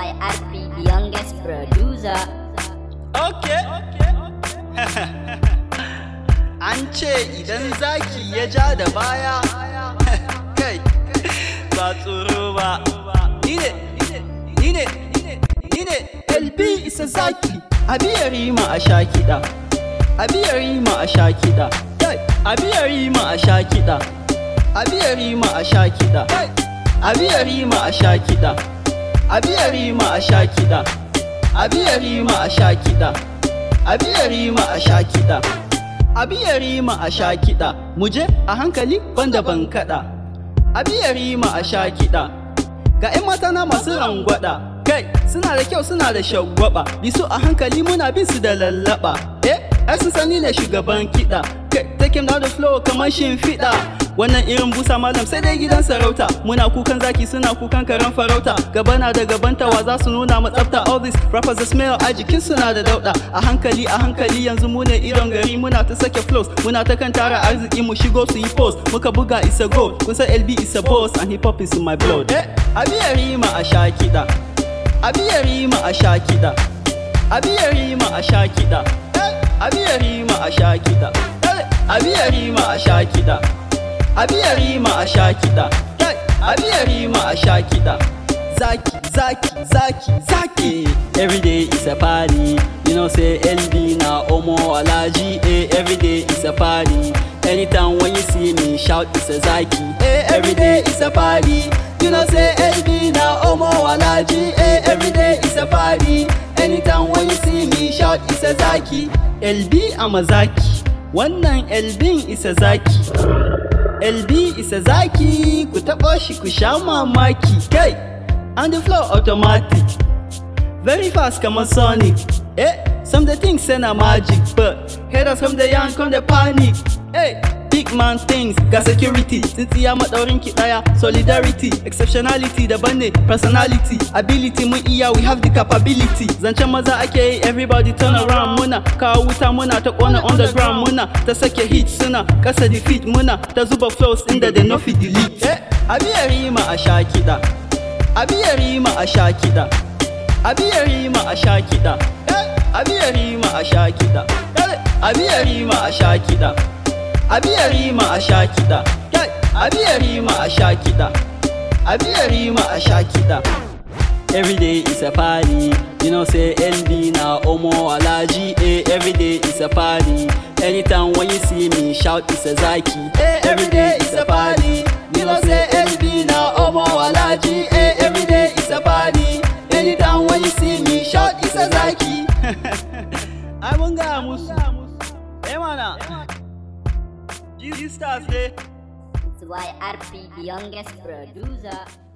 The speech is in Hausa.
YRP, the youngest producer. Okay. An ce idan zaki ya ja da baya, kai, ba tsoro ba. Ni ne, ni ne, ni ne, LB isa zaki, abiyar rima a sha kiɗa. Abiyar rima a sha kiɗa. Kai, abiyar rima a sha kiɗa. Abiyar rima a sha kiɗa. Abiyar rima a sha kiɗa. Abiyar rima a sha kiɗa. Abiyar rima a sha kiɗa. Abiyar rima a sha kiɗa. Abiyar rima a sha kiɗa. Muje a hankali banda ban kaɗa. Abiyar rima a sha kiɗa. Ga 'yan mata na masu rangwada. Kai, suna da kyau suna da shagwaba. Bisu a hankali muna bin su da lallaba. Eh, ai sun sani ne shugaban kiɗa. Kai, take him down the floor kamar shimfiɗa. Wannan irin busa malam sai dai gidan sarauta. Muna kukan zaki suna kukan karen farauta. Gaba na da gabanta wa za su nuna mu tsafta. All this rappers da smell a jikin suna da dauɗa. A hankali a hankali yanzu mu ne idon gari muna ta sake flows. Muna ta kan tara arziki mu shigo su yi post. Muka buga isa go. Kun san LB is a boss and hip hop is in my blood. Eh, abiyar rima a sha kiɗa. Abiyar rima a sha kiɗa. Abiyar rima a sha kiɗa. Abiyar rima a sha kiɗa. Abiyar rima a sha kiɗa. Abiyar rima a sha kiɗa. Abiyar rima a sha kiɗa. Zaki, zaki, zaki, zaki. Every day is a party. You know, say LB na Omo Alaji. Eh, every day is a party. Anytime when you see me, shout it's a Zaki. Eh, every day is a party. You know, say LB na Omo Alaji. Eh, every day is a party. Anytime when you see me, shout it's a Zaki. LB I'm a Zaki. Wannan LB is a Zaki. LB isa zaki ku taɓa shi ku sha mamaki kai on the floor automatic very fast kamar sonic eh some the things say na magic but haters from the young come the panic eh big man things ga security tsintsiya maɗaurin ki ɗaya solidarity exceptionality daban ne personality ability mun iya we have the capability zancen maza ake yi everybody turn around muna kawo wuta muna ta ƙona underground muna ta sake hit suna kasa defeat muna ta zuba flows inda da nufi delete eh abiyar rima a sha kiɗa abiyar rima a sha kiɗa abiyar rima a sha kiɗa abiyar rima a sha kiɗa abiyar rima a sha kiɗa abiyar rima a sha kiɗa abiyar rima a sha kiɗa abiyar rima a sha kiɗa Every day is a party, you know say LB na Omo Alaji, eh, every day is a party. Anytime when you see me, shout it's a Zaki. Eh, every day is a party, you know say LB na Omo Alaji, eh, every day is a party. Anytime when you see me, shout it's a Zaki. Ai mun gaya musu. Eh mana. G-Stars ne. It's YRP, the youngest producer.